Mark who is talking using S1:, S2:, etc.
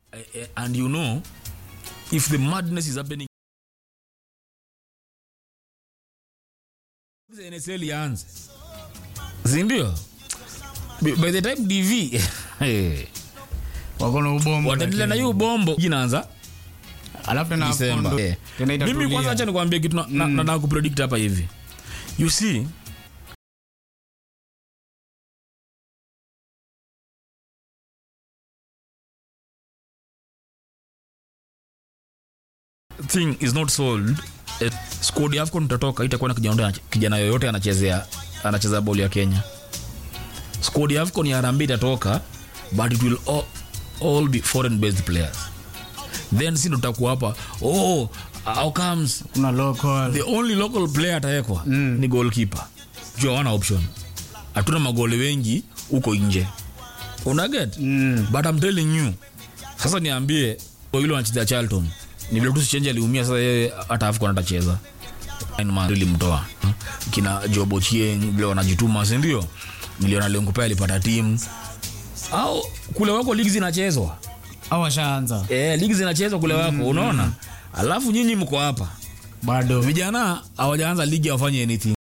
S1: uh, and you know if the madness is happening nsl ianze sindio by by the time dv
S2: wako na ubombo
S1: wataendelea na
S2: lakini-
S1: hiyo bombo inaanza
S2: alafu tena
S1: December.
S2: hapo ndo-
S1: Eh.
S2: tena
S1: mimi
S2: itatulia.
S1: kwanza acha nikwambie kitu na- na- nataka kupredict hapa hivi you see thing is not solved eh, squad ya AFCON tutatoka itakuwa na kijana, kijana yoyote anachezea anacheza boli ya Kenya squad ya AFCON ya Harambee itatoka but it will all, all be foreign based players then si ndo tutakuwa hapa oh how comes
S2: kuna local
S1: the only local player atawekwa mm. ni goalkeeper juu hawana option hatuna magoli wengi huko nje unaget
S2: Mm.
S1: but I'm telling you sasa niambie ile wanachezea charlton ni vile tu sichenji aliumia sasa yeye hata AFCON atacheza ilimtoa kina jobochieng vile wanajituma sindio niliona lengupe alipata timu au kule wako ligi zinachezwa
S2: au washaanza
S1: e, ligi zinachezwa kule wako unaona alafu nyinyi mko hapa
S2: bado
S1: vijana hawajaanza ligi hawafanye anything